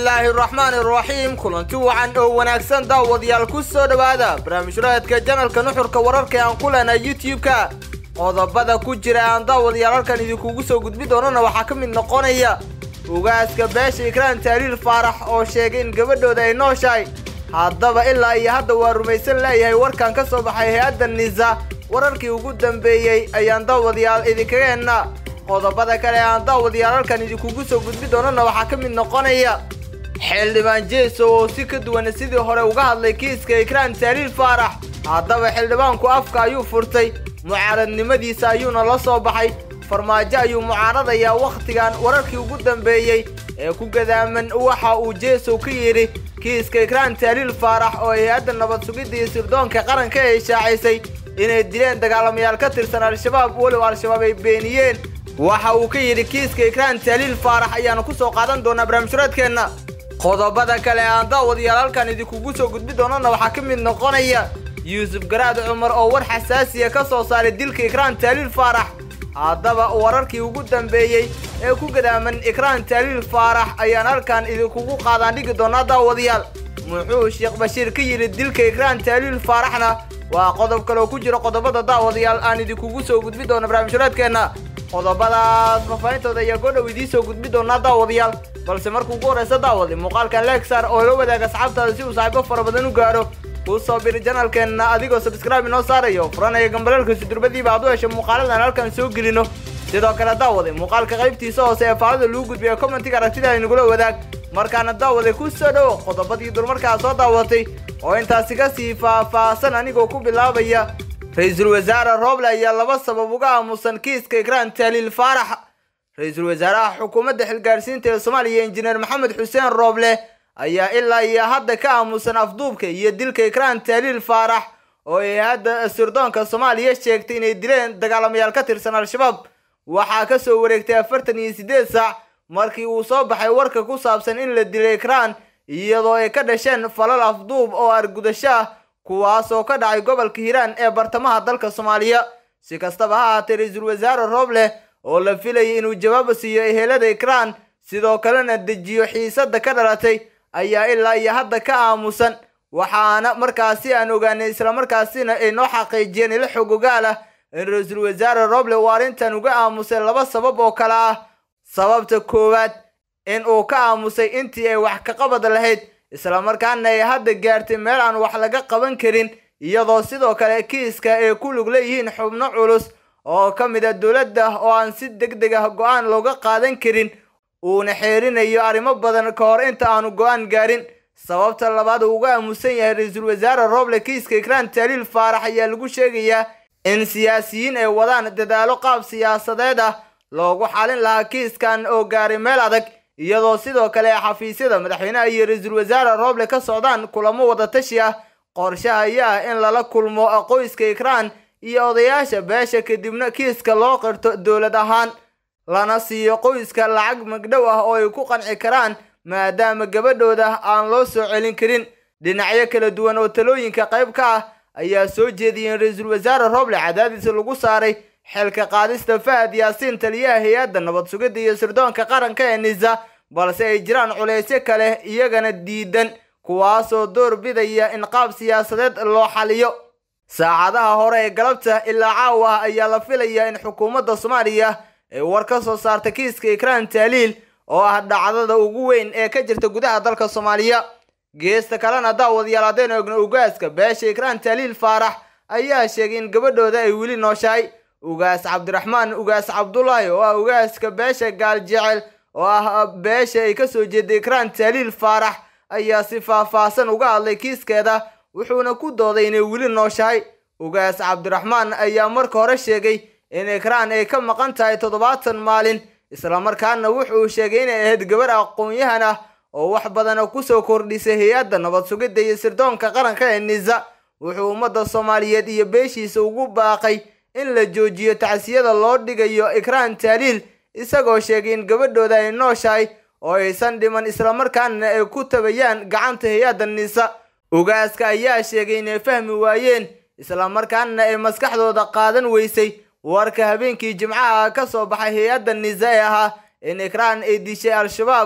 bismillaahi raxmaani raxiim kulanti wacan oo wanaagsan daawadayaal ku soo dhowaada barnaamijraadka janalka nuxurka wararka aan ku leenahay youtube-ka qodobada ku jira aan daawadayaal halkan idinkugu soo gudbi doonana waxaa ka mid noqonaya ugaaska beesha ikraan taariir faarax oo sheegay in gabadhooda ay nooshahay haddaba ilaa iyo hadda waa rumaysan leeyahay warkan ka soo baxay hay-adda nisa wararkii ugu dambeeyey ayaan daawadayaal idinkaga hennaa qodobada kale aan daawadayaal halkan idinkugu soo gudbi doonana waxaa ka mid noqonaya xildhibaan jeeso oo si ka duwan sidii hore uga hadlay kiiska ikraan taariir faarax haddaba xildhibaanku afka ayuu furtay mucaaradnimadiisa ayuuna la soo baxay farmaajo ayuu mucaaradayaa wakhtigan wararkii ugu dambeeyey ee ku gadaaman waxa uu jeesow ka yidhi kiiska ikraan taaliil faarax oo hay-adda nabad sugidda iyo sirdoonka qaranka ay shaacisay inay dileen dagaalamayaal ka tirsan al-shabaab weliba al-shabaab ay beeniyeen waxa uu ka yidhi kiiska ikraan taaliil faarax ayaanu ku soo qaadan doonaa barnaamijhuraadkeenna qodobada kale aan daawadayaal halkan idinkugu soo gudbi doonana waxaa ka mid noqonaya yuusuf garaad cumar oo war xasaasiya ka soo saaray dilka ikraan taaliil faarax haddaba wararkii ugu dambeeyey ee ku gadaaman ikraan taaliil faarax ayaan halkan idinkugu qaadaan dhigi doonaa daawadayaal muxuu sheekh bashiir ka yidhi dilka ikraan taaliil faaraxna waa qodob kale oo ku jira qodobada daawadayaal aan idinkugu soo gudbi doono barnaamijhuraadkeenna qodobadaas faahfaahintooda ayaa goodhow idiin soo gudbi doonaa daawadayaal balse marka ugu horreysa daawadi muuqaalkan legsar oo la wadaaga asxaabtaada si uu saaxiibo fara badan u gaaro kuu soo biri janalkeenna adigoo subscribe inoo saarayo furanaya gambaleelka sudurbadiiba aad u hesho muuqaaladan halkan soo gelino sidoo kale daawade muuqaalka qaybtiisa hoose ee faalada lagu gudbiya commentiga aragtida inagula wadaag markaana daawade ku soo dhowo qodobadii dulmarkaa soo daawatay oo intaasi ka sii faah-faahsan anigoo ku bilaabaya ra-iisul wasaare rooble ayaa laba sabab uga aamusan kiiska ikraan taaliil faarax ra-iisul wasaaraha xukuumadda xilgaarsiinta ee soomaaliya injineer maxamed xuseen rooble ayaa ilaa iyo hadda ka aamusan afduubka iyo dilka ikraan taaliil faarax oo ay hadda sirdoonka soomaaliya sheegtay inay dileen dagaalamayaal ka tirsan al-shabaab waxaa ka soo wareegtay afartan iyo siddeed saac markii uu soo baxay warka ku saabsan in la dilay ikraan iyadoo ay ka dhasheen falal afduub oo argudasho ah kuwaasoo ka dhacay gobolka hiiraan ee bartamaha dalka soomaaliya si kastaba ha ahaatee ra-iisul wasaare rooble oo la filayay inuu jawaab siiyo ehelada ikraan sidoo kalena dejiyo xiisadda ka dhalatay ayaa ilaa iyo hadda ka aamusan waxaana markaasi aan ogaanay islamarkaasina ay noo xaqiijiyeen ilo xog ogaal ah in ra-iisul wasaare roble uu arrintan uga aamusay laba sabab oo kale ah sababta koowaad in uu ka aamusay intii ay wax ka qabad lahayd islamarkaana ay hadda gaartay meel aan wax laga qaban karin iyadoo sidoo kale kiiska ay ku lug leeyihiin xubno culus oo ka mid a dowladda oo aan si deg deg ah go-aan looga qaadan karin uuna xeerinayo arrimo badan ka hor inta aanu go-aan gaarin sababta labaad uu uga aamusan yahay ra-iisul wasaare rooble kiiska ikraan taaliil faarax ayaa lagu sheegayaa in siyaasiyiin ay wadaan dadaalo qaab siyaasadeed ah loogu xalin lahaa kiiskan oo gaaray meel adag iyadoo sidoo kale xafiisyada madaxweynaha iyo ra-iisul wasaare rooble ka socdaan kulamo wadatashi ah qorshaha ayaa ah in lala kulmo qoyska ikraan iyo odayaasha beesha kadibna kiiska loo qirto dowlad ahaan lana siiyo qoyska lacag magdhow ah oo ay ku qanci karaan maadaama gabadhooda aan loo soo celin karin dhinacyo kala duwan oo talooyinka qayb ka ah ayaa soo jeediyay in ra-iisul wasaare rooble cadaadis lagu saaray xilka qaadista fahad yaasiin taliyaha hay-adda nabad sugidda iyo sirdoonka qaranka ee nisa balse ay jiraan culaysyo kale iyagana diidan kuwaasoo door bidaya in qaab siyaasadeed loo xaliyo saacadaha hore ee galabta ilaa caawa ah ayaa la filayaa in xukuumadda soomaaliya ay war ka soo saarta kiiska ikraan taaliil oo ah dhacdada ugu weyn ee ka jirta gudaha dalka soomaaliya geesta kalena daawadayaal haddaynu egno ugaaska beesha ikraan taaliil faarax ayaa sheegay in gabadhooda ay weli nooshahay ugaas cabdiraxmaan ugaas cabdulaahi oo ah ugaaska beesha gaaljecel oo ah beesha ay kasoo jeeday ikraan taaliil faarax ayaa si faah-faahsan uga hadlay kiiskeeda wuxuuna ku dooday inay weli nooshahay ugaas cabdiraxmaan ayaa marka hore sheegay in ikraan ay ka maqan tahay toddobaatan maalin islamarkaana wuxuu sheegay inay ahayd gabar aqoon-yahan ah oo wax badana kusoo kordhisay hay-adda nabad sugidda iyo sirdoonka qaranka ee nisa wuxuu ummadda soomaaliyeed iyo beeshiisa ugu baaqay in la joojiyo tacsiyada loo dhigayo ikraan taaliil isagoo sheegay in gabadhooda ay nooshahay oo aysan dhiman islamarkaana ay ku tabayaan gacanta hay-adda nisa ugaaska ayaa sheegay inay fahmi waayeen islamarkaana ay maskaxdooda qaadan weysay warka habeenkii jimcaha ka soo baxay hay-adda nisa ee ahaa in ikraan ay dishay al-shabaab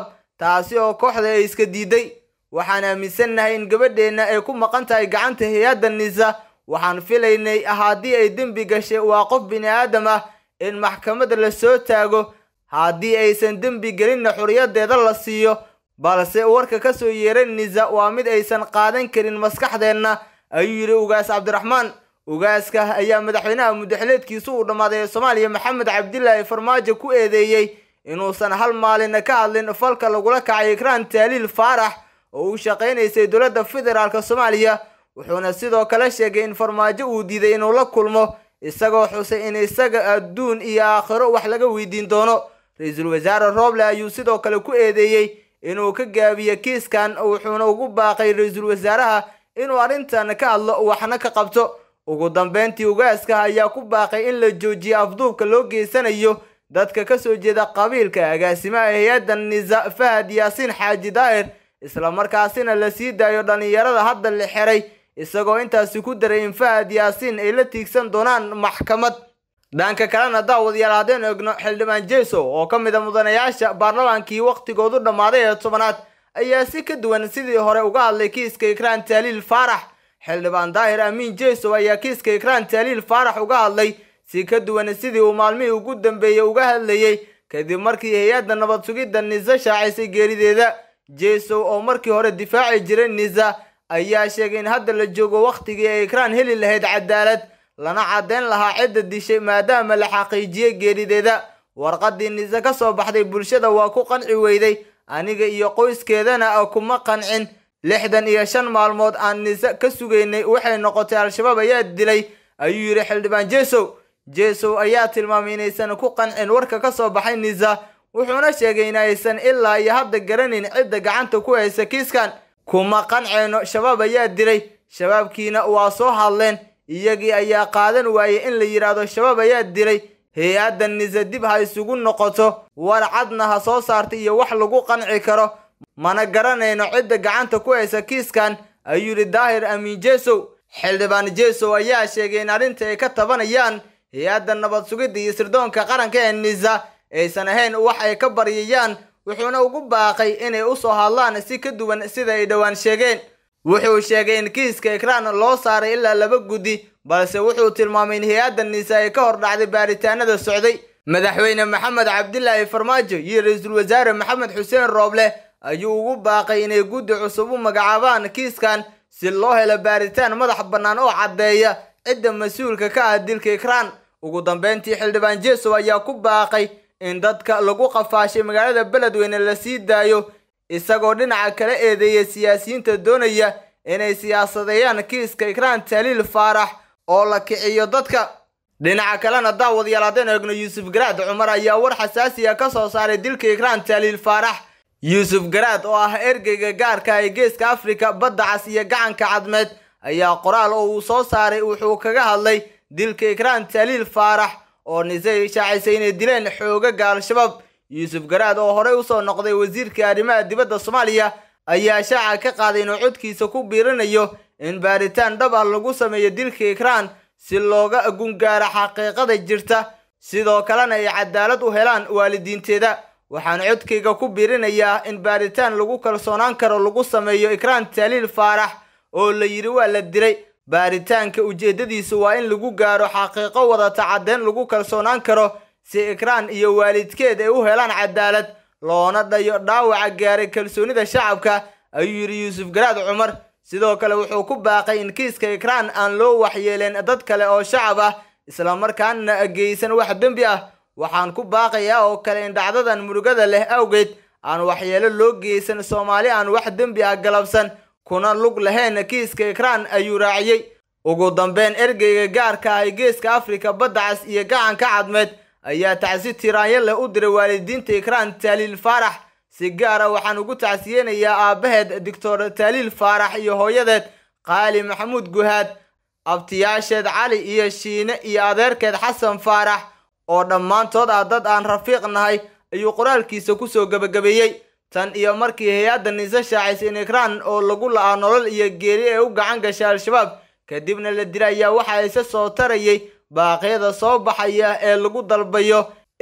taasi oo kooxda ay iska diiday waxaan aaminsannahay in gabadheenna ay ku maqan tahay gacanta hay-adda nisa waxaan filaynay haddii ay dembi gashay waa qof bini aadam ah in maxkamadda la soo taago haddii aysan dembi gelinna xuriyadeeda la siiyo balse warka ka soo yeeray nisa waa mid aysan qaadan karin maskaxdeenna ayuu yidhi ugaas cabdiraxmaan ugaaska ayaa madaxweynaha mudaxileedkiisu uu dhammaaday ee soomaaliya maxamed cabdilaahi farmaajo ku eedeeyey inuusan hal maalina ka hadlin falka lagula kacay ikraan taaliil faarax oo u shaqaynaysay dowladda federaalk soomaaliya wuxuuna sidoo kale sheegay in farmaajo uu diiday inuu la kulmo isagoo xusay in isaga adduun iyo aakhiro wax laga weydiin doono ra-iisul wasaare rooble ayuu sidoo kale ku eedeeyey inuu ka gaabiyo kiiskan wuxuuna ugu baaqay ra-iisul wasaaraha inuu arrintan ka hadlo waxna ka qabto ugu dambeyntii ugaaska ayaa ku baaqay in la joojiyo afduubka loo geysanayo dadka ka soo jeeda qabiilka agaasimaha hay-adda nisa fahad yaasiin xaaji daa'ir islamarkaasina la sii daayo dhallinyarada hadda la xiray isagoo intaasi ku daray in fahad yaasiin ay la tiigsan doonaan maxkamad dhanka kalena daawadayaal haddaynu egno xildhibaan jeso oo ka mid a mudanayaasha baarlamaankii wakhtigoodu dhammaaday ee tobanaad ayaa si ka duwan sidii hore uga hadlay kiiska ikraan taaliil faarax xildhibaan daahir amiin jeso ayaa kiiska ikraan taaliil faarax uga hadlay si ka duwan sidii uu maalmihii ugu dambeeyey uga hadlayey kadib markii hay-adda nabad sugidda nisa shaacisay geerideeda jesow oo markii hore difaaci jiray nisa ayaa sheegay in hadda la joogo wakhtigii ay ikraan heli lahayd cadaalad lana caddeyn lahaa cidda dishay maadaama la xaqiijiyey geerideeda warqaddii nise ka soo baxday bulshada waa ku qanci weyday aniga iyo qoyskeedana kuma qancin lixdan iyo shan maalmood aan nise ka sugaynay waxay noqotay al-shabaab ayaa dilay ayuu yidhi xildhibaan jesow jesow ayaa tilmaamay inaysan ku qancin warka ka soo baxay nisa wuxuuna sheegay in aysan ilaa iyo hadda garanayn cidda gacanta ku haysa kiiskan kuma qanceyno shabaab ayaa dilay shabaabkiina waa soo hadleen iyagii ayaa qaadan waayey in la yidhaahdo shabaab ayaa dilay hay-adda nise dib ha isugu noqoto war cadna ha soo saarta iyo wax lagu qanci karo mana garanayno cidda gacanta ku haysa kiiskan ayuu yidhi daahir amiin jesow xildhibaan jesow ayaa sheegay in arrinta ay ka tabanayaan hay-adda nabad sugidda iyo sirdoonka qaranka ee nisa aysan ahayn wax ay ka baryayaan wuxuuna ugu baaqay inay u soo hadlaan si ka duwan sida ay dhowaan sheegeen wuxuu sheegay in kiiska ikraan loo saaray ilaa laba guddi balse wuxuu tilmaamay in hay-adda nisa ay ka hor dhacday baaritaanada socday madaxweyne maxamed cabdilaahi farmaajo iyo ra-iisul wasaare maxamed xuseen rooble ayuu ugu baaqay inay guddi cusub u magacaabaan kiiskan si loo helo baaritaan madax bannaan oo caddeeya cidda mas-uulka ka ah dilka ikraan ugu dambeyntii xildhibaan jesow ayaa ku baaqay in dadka lagu qafaashay magaalada beledweyne la sii daayo isagoo dhinaca kala eedeeya siyaasiyiinta doonaya inay siyaasadeeyaan kiiska ikraan taaliil faarax oo la kiciyo dadka dhinaca kalena daawadayaal haddaynu eegno yuusuf garaad cumar ayaa war xasaasiya ka soo saaray dilka ikraan taaliil faarax yuusuf garaad oo ah ergeyga gaarka ee geeska afrika badda cas iyo gacanka cadmeed ayaa qoraal oo uu soo saaray wuxuu kaga hadlay dilka ikraan taaliil faarax oo nisay shaacisay inay dileen xoogaga al-shabaab yuusuf garaad oo horey usoo noqday wasiirka arrimaha dibadda soomaaliya ayaa shaaca ka qaaday inuu codkiisa ku biirinayo in baaritaan dhab ah lagu sameeyo dilka ikraan si looga gungaaro xaqiiqada jirta sidoo kalena ay cadaalad u helaan waalidiinteeda waxaan codkayga ku biirinayaa in baaritaan lagu kalsoonaan karo lagu sameeyo ikraan taaliil faarax oo la yidhi waa la dilay baaritaanka ujeeddadiisu waa in lagu gaaro xaqiiqo wadata caddeyn lagu kalsoonaan karo si ikraan iyo waalidkeed ay u helaan cadaalad loona dhayo dhaawaca gaaray kalsoonida shacabka ayuu yidhi yuusuf garaad cumar sidoo kale wuxuu ku baaqay in kiiska ikraan aan loo waxyeeleen dad kale oo shacab ah islamarkaana geysan wax dembi ah waxaan ku baaqayaa oo kale in dhacdadan murugada leh awgeed aan waxyeelo loo geysan soomaali aan wax dembi ah galabsan kuna lug lahayn kiiska ikraan ayuu raaciyey ugu dambeyn ergeyga gaarka ah ee geeska afrika badda cas iyo gacanka cadmeed ayaa tacsi tiraanyo leh u diray waalidiinta ikraan taaliil faarax si gaara waxaan ugu tacsiyeynayaa aabbaheed doctor taaliil faarax iyo hooyadeed qaali maxamuud guhaad abtiyaasheed cali iyo shiine iyo adeerkeed xasan faarax oo dhammaantood ah dad aan rafiiq nahay ayuu qoraalkiisa kusoo gebagabeeyey tan iyo markii hay-adda nise shaacisay in ikraan oo lagu la-aa nolol iyo geeri ee u gacan gashay al-shabaab kadibna la dila ayaa waxa ise soo tarayay baaqyada soo baxaya ee lagu dalbayo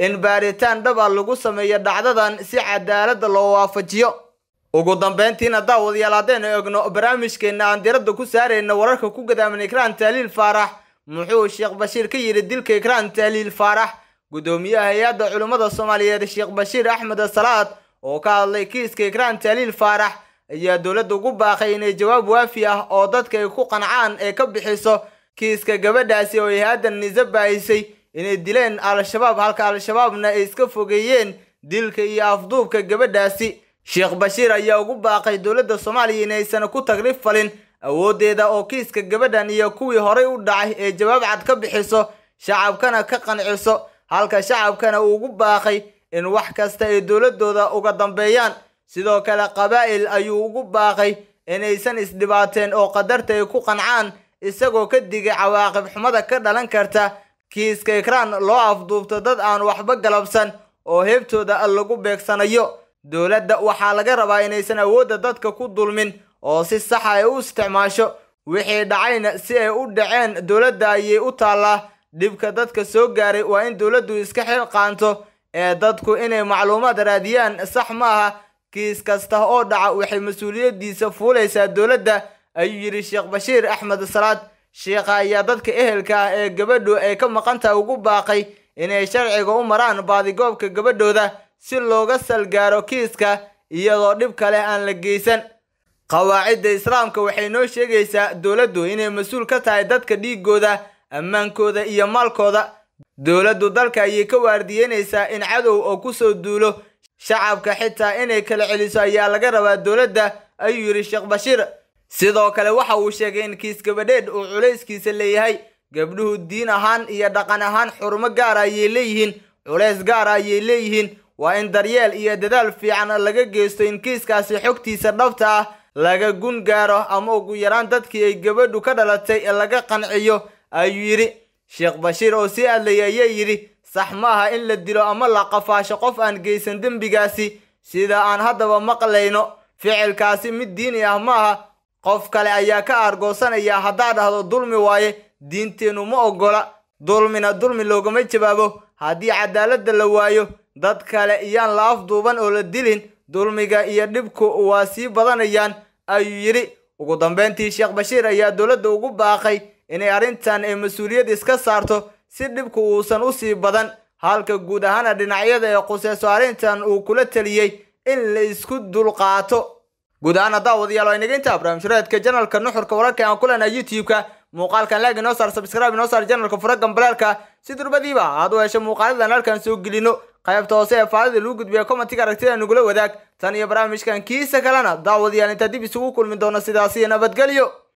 in baaritaan dhab a lagu sameeyo dhacdadan si cadaaladda loo waafajiyo ugu dambeyntiina daawadayaal haddaynu egno barnaamijkeenna aan diradda ku saarayna wararka ku gadaaman ikraan taaliil faarax muxuu sheekh bashiir ka yidhi dilka ikraan taaliil faarax guddoomiyaha hay-adda culimmada soomaaliyeed sheekh bashiir axmed salaad oo ka hadlay kiiska ikraan taaliil faarax ayaa dowladda ugu baaqay inay jawaab waafi ah oo dadka ay ku qancaan ee ka bixiso kiiska gabadhaasi oo hay-adda nise baahisay inay dileen al-shabaab halka al-shabaabna ay iska fogeeyeen dilka iyo afduubka gabadhaasi sheekh bashiir ayaa ugu baaqay dowladda soomaaliya inaysan ku tagrib falin awooddeeda oo kiiska gabadhan iyo kuwii horay u dhacay ee jawaab cad ka bixiso shacabkana ka qanciso halka shacabkana uu ugu baaqay in wax kasta ay dowladooda uga dambeeyaan sidoo kale qabaa'il ayuu ugu baaqay inaysan isdhibaateen oo qadarta ay ku qancaan isagoo ka digay cawaaqib xumada ka dhalan karta kiiska ikraan loo afduubto dad aan waxba galabsan oo heebtooda lagu beegsanayo dowladda waxaa laga rabaa inaysan awoodda dadka ku dulmin oo si saxa ay u isticmaasho wixii dhacayna si ay u dhaceen dowladda ayay u taallaa dhibka dadka soo gaaray waa in dowladdu iska xil qaanto ee dadku inay macluumaad raadiyaan sax maaha kiis kasta oo dhaca waxay mas-uuliyaddiisa fuulaysaa dowladda ayuu yidhi sheekh bashiir axmed salaad sheekha ayaa dadka ehelka ah ee gabadhu ay ka maqantaha ugu baaqay inay sharciga u maraan baadigoobka gabadhooda si looga salgaaro kiiska iyadoo dhib kale aan la geysan qawaacidda islaamka waxay noo sheegaysaa dowladdu inay mas-uul ka tahay dadka dhiigooda ammaankooda iyo maalkooda dowladdu dalka ayay ka waardiyeynaysaa in cadow oo kusoo duulo shacabka xitaa inay kala celiso ayaa laga rabaa dowladda ayuu yidhi sheekh bashiir sidoo kale waxa uu sheegay in kiis gabadheed uu culayskiisa leeyahay gabdhuhu diin ahaan iyo dhaqan ahaan xurumo gaara ayay leeyihiin culays gaara ayay leeyihiin waa in daryeel iyo dadaal fiican laga geysto in kiiskaasi xogtiisa dhabta ah laga gun gaaro ama ugu yaraan dadkii ay gabadhu ka dhalatay laga qanciyo ayuu yidhi sheekh bashiir oo sii hadlayay ayaa yidhi sax maaha in la dilo ama la qafaasho qof aan geysan dembigaasi sida aan haddaba maqlayno ficilkaasi mid diini ah maaha qof kale ayaa ka aargoosanaya haddaa dhahdo dulmi waaye diinteennu ma oggola dulmina dulmi loogama jawaabo haddii cadaaladda la waayo dad kale iyaan la afduuban oo la dilin dulmiga iyo dhibku waa sii badanayaan ayuu yidhi ugu dambeyntii sheekh bashiir ayaa dowladda ugu baaqay inay arrintan ay mas-uuliyad iska saarto si dhibku uusan u sii badan halka guud ahaana dhinacyada ee quseyso arrintan uu kula taliyey in la isku dulqaato guud ahaan haddaa wadayaal waa inaga intaa barnaamijyadeedka janalka nuxurka wararka aan ku leenahay youtube-ka muuqaalkan laag inoo saar subscribe inoo saar janalka fura gambaleelka si durbadiiba aad u hesho muuqaaladan halkan soo gelino qaybta hoose ee faadida lagu gudbiya commentiga aragtida nagula wadaag tan iyo barnaamijkan kiisa kalena daawadayaal intaa dib isugu kulmi doono sidaasi nabadgelyo